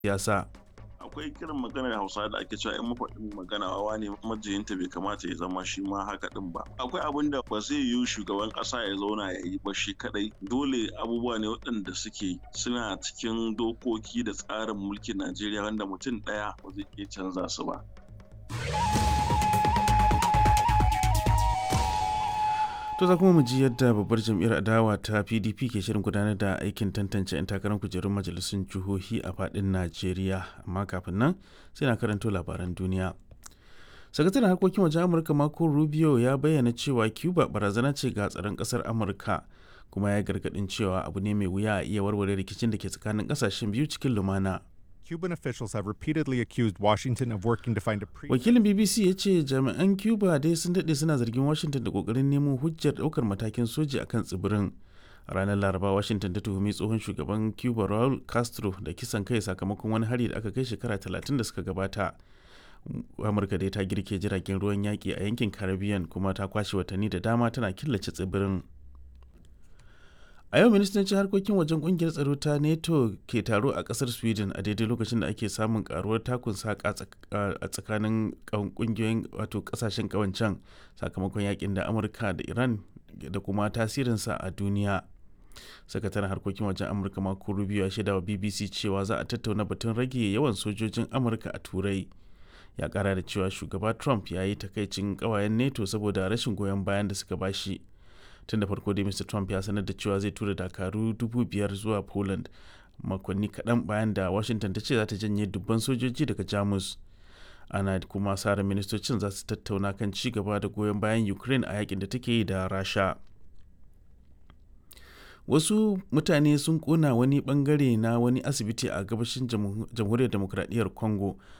siyasa. akwai kiran maganar hausa da ake cewa in mafaɗin magana wawa ne majiyinta bai kamata ya zama shi ma haka din ba akwai abin da ba zai yiwu shugaban ƙasa ya zauna ya yi ba shi kadai dole abubuwa ne waɗanda suke suna cikin dokoki da tsarin mulkin najeriya wanda mutum ɗaya ba zai iya canza su ba To za kuma mu ji yadda babbar jam'iyyar adawa ta PDP ke shirin gudanar da aikin tantance 'yan takarar kujerun majalisun jihohi a fadin Najeriya. Amma kafin nan sai na karanto labaran duniya. Sakataren harkokin wajen Amurka Marco Rubio ya bayyana cewa Cuba barazana ce ga tsaron kasar Amurka kuma ya gargadin cewa abu ne mai wuya a iya warware rikicin da ke tsakanin kasashen biyu cikin lumana. Cuban officials have repeatedly accused Washington of working to find a pre Wakilin BBC ya ce jami'an Cuba dai sun daɗe suna zargin Washington da ƙoƙarin nemo hujjar ɗaukar matakin soji a kan tsibirin. A ranar Laraba, Washington ta tuhumi tsohon shugaban Cuba Raul Castro da kisan kai sakamakon wani hari da aka kai shekara 30 da suka gabata. Amurka dai ta girke jiragen ruwan yaƙi a yankin Caribbean kuma ta kwashe watanni da dama tana killace tsibirin. a yau ministocin harkokin wajen kungiyar tsaro ta nato ke taro a kasar sweden a daidai lokacin da ake samun karuwar takun saka a tsakanin kungiyoyin wato kasashen kawancan sakamakon yakin da amurka da iran da kuma tasirinsa a duniya sakataren harkokin wajen amurka mako rubio ya shaida wa bbc cewa za a tattauna batun rage yawan sojojin amurka a turai ya kara da cewa shugaba trump ya yi takaicin kawayen nato saboda rashin goyon bayan da suka bashi tun da farko dai mr trump ya sanar da cewa zai tura dakaru dubu biyar zuwa poland makonni kaɗan bayan da washington ta ce za ta janye dubban sojoji daga jamus ana kuma sara ministocin za su tattauna kan ci gaba da goyon bayan ukraine a yakin da take yi da rasha wasu mutane sun kona wani bangare na wani asibiti a gabashin jamhuriyar demokradiyyar congo